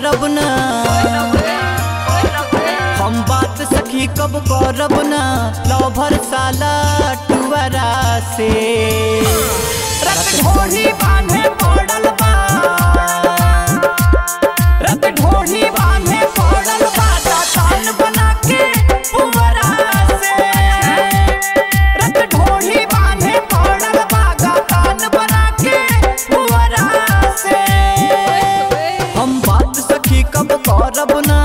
करब ना हम बात सखी कब करब ना लवर साला टुअरा से रत ढोढ़ी बांधे पड़ल बा रत ढोढ़ी बांधे पड़ल बा दातान बना के पुअरा से रत ढोढ़ी बांधे पड़ल बा दातान बना के पुअरा से हम बात सखी कब करब ना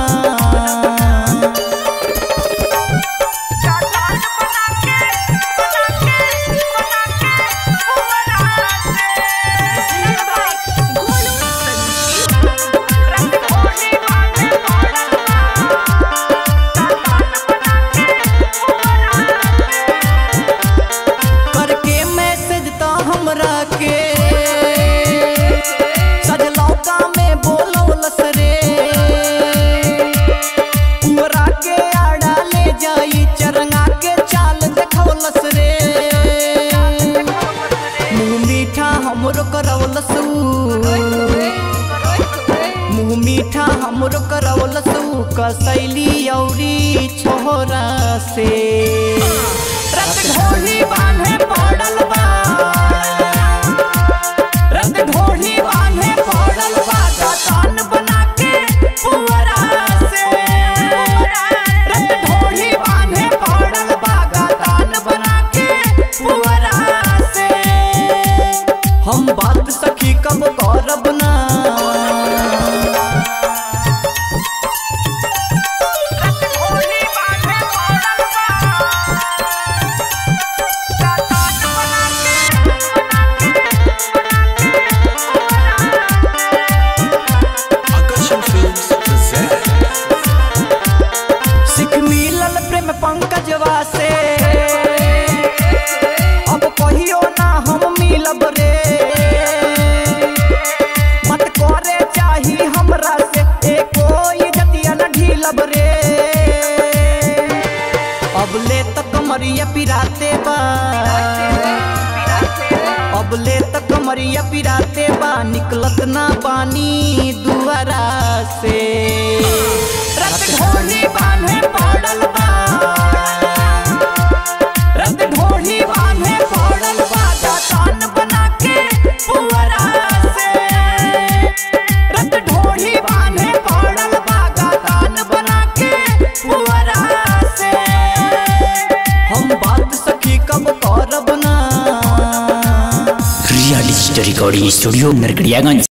करके मैसेज तो हमरा के सजलौका में बोलौलस रे कुंवरा के आड़ा ले जाई चरंगा के चाल देखौलस रे मुँह मीठा हमरो करौलस मुँह मीठा हमरो करौलस कसैली औरी छोरा से रत ढोली बांधे पड़ल बा रत ढोली बांधे पड़ल बा दातान बना के पुअरा से रत ढोली बांधे पड़ल बा दातान बना के पुअरा से हम बात सखी कब करब ना Akashan Films present सिख मिलल प्रेम पंकजवा से अब कहियो ना हम मिलब रे मत करे चाही हमरा से एको इज्जतिया न ढीलब रे अब ले तक मरिया पिराते बा अब ले तक मरिया पिराते बा निकलत ना पानी दुआरा से रत ढोली बांधे पड़ल बा रत ढोली बांधे पड़ल बा दातान बना के पुअरा से रत ढोली बांधे पड़ल बा दातान बना के पुअरा से हम बात सखी कब करब ना real story recording studio Narkatiaganj